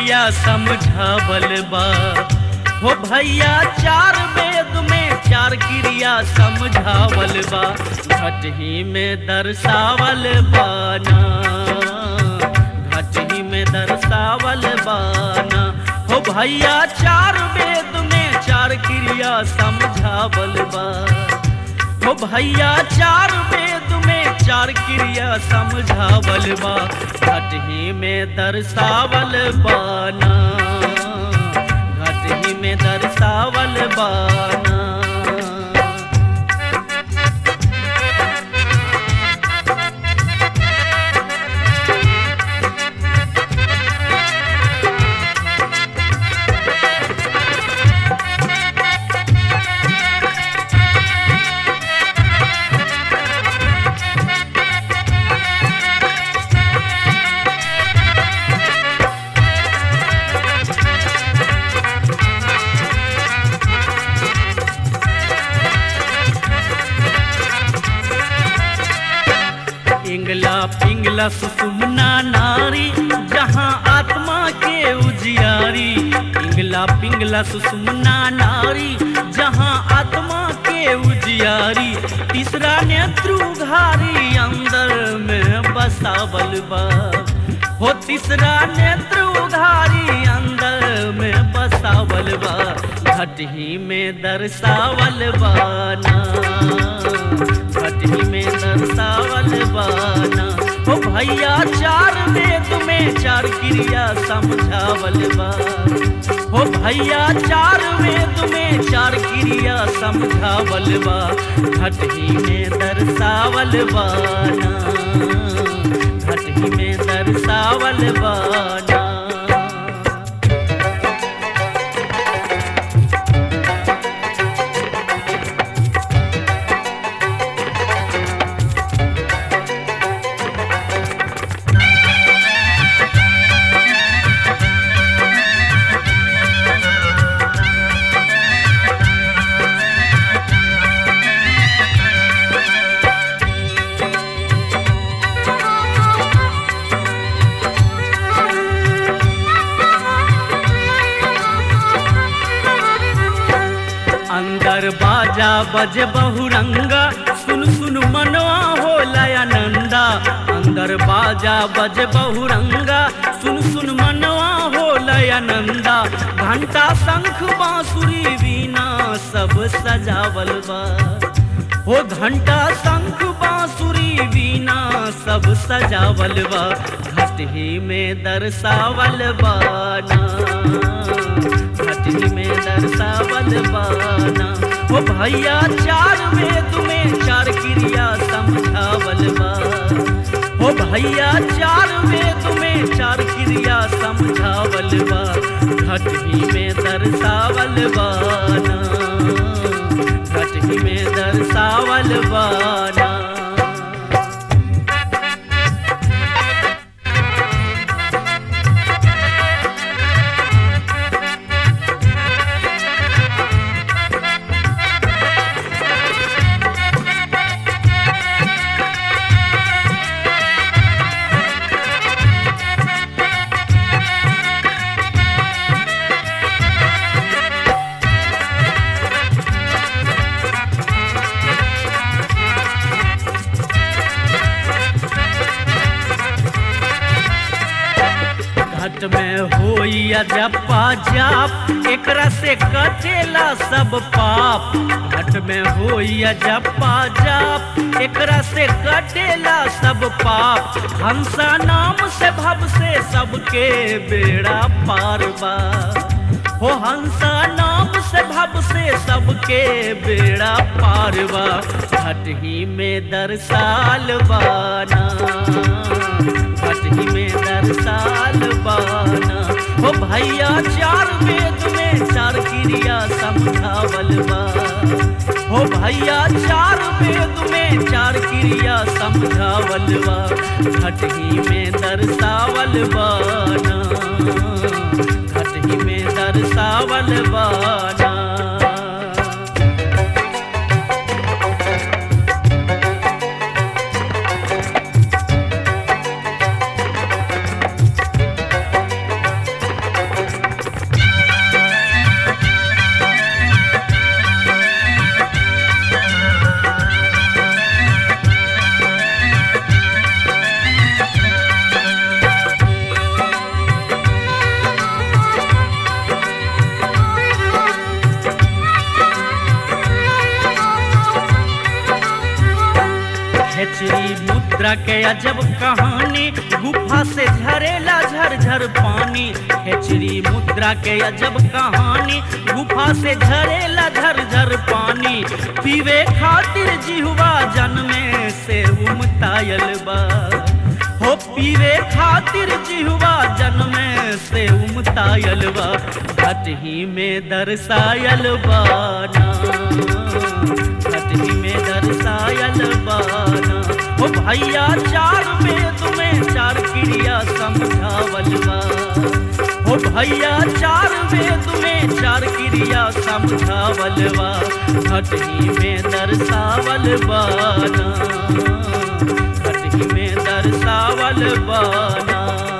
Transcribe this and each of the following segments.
क्रिया समझावल बा हो भैया चार वेद में चार क्रिया समझावल बा घटही में दर्शावल बाना घटही में दर्शावल बाना हो भैया चार वेद में चार क्रिया समझावल बा हो भैया चार वेद में चार क्रिया समझावल बा घटही में दर्शावल बाना घटही में दर्शावल बाना इंगला पिंगला सुषुम्ना नारी जहाँ आत्मा के उजियारी इंगला पिंगला सुषुम्ना नारी जहाँ आत्मा के उजियारी तीसरा नेत्र उघारी अंदर में बसावल बा हो तीसरा नेत्र उघारी अंदर में बसावल बा घटही में दर्शावल बाना घटही में दर्शावल बाना हो भैया चार वेद में चार क्रिया समझावल बा हो भैया चार वेद में चार क्रिया समझावल बा घटही में दर्शावल बाना घटही में दर्शावल बाना अंदर बाजा बजे बहुरंगा सुन सुन मनवा हो लयानंदा अंदर बाजा बजे बहुरंगा सुन सुन मनवा हो लयानंदा घंटा शंख बांसुरी वीणा सब सजावल बा हो घंटा शंख बांसुरी वीणा सब सजावल बा घटही में दर्शावल बाना घटही में दर्शावल बाना हो भैया चार वेद में चार क्रिया समझावल बा हो भैया चार वेद में चार क्रिया समझावल बा घटही में दर्शावल बाना घटही में दर्शावल बाना घट में होइया जपा जाप एकरा से कटेला सब पाप घट में होइया जपा जाप एकरा से कटेला सब पाप हंसा नाम से भव से सबके बेड़ा पार बा हो हंसा नाम से भव से सबके बेड़ा पार बा घटही में दरसाल बाना घटही में दरसाल बाना हो भैया चार वेद में चार क्रिया समझावल बा हो भैया चार वेद में चार क्रिया समझावल बा घटही में दरसावल बाना घटही में दरसावल बाना खेचरी मुद्रा के अजब कहानी गुफा से झरेला झरझर पानी खेचरी मुद्रा के अजब कहानी गुफा से झरेला झरझर पानी पीवे खातिर जिहुआ जन्मे से उमतायल बा हो पीवे खातिर जिहुआ जन्मे से उमतायल बा घटही में दर्शायल बाना घटही में दर्शायल बाना हो भैया चार वेद में चार क्रिया समझावल बा हो भैया चार वेद में चार क्रिया समझावल बा घटही में दर्शावल बाना घटही में दर्शावल बाना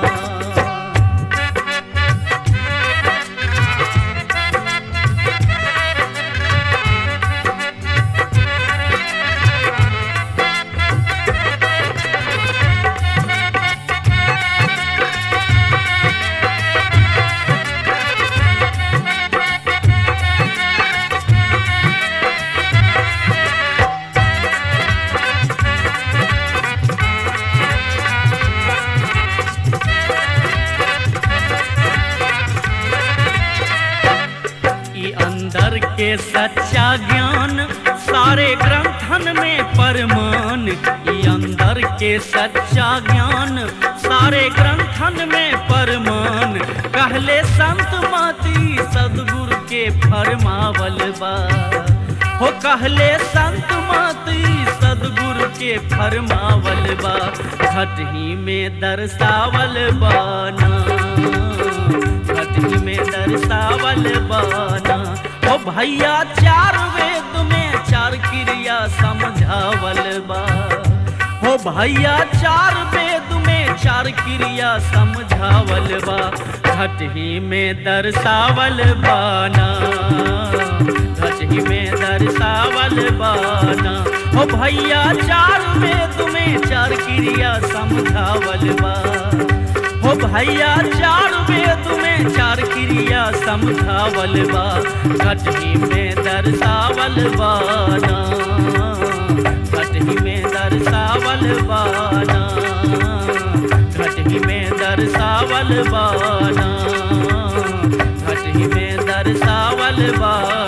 ई अंदर के सच्चा ज्ञान सारे ग्रंथन में परमान ई अंदर के सच्चा ज्ञान सारे ग्रंथन में परमान कहले संत माती सदगुरु के फरमावल बा हो कहले संत माती सदगुरु के फरमावल बा घटही में दर्शावल बाना घटही में दर्शावल बाना ओ भैया चार वेद में चार क्रिया समझावल बा हो भैया चार वेद में चार क्रिया समझावल बा घटही में दर्शावल बाना घटही में दर्शावल बाना हो भैया चार वेद में चार क्रिया समझावल बा हो भैया चार वेद में चार क्रिया समझावल बा घटही में दर्शावल बाना घटही में दर्शावल बाना घटही में दर्शावल बाना घटही में दर्शावल बाना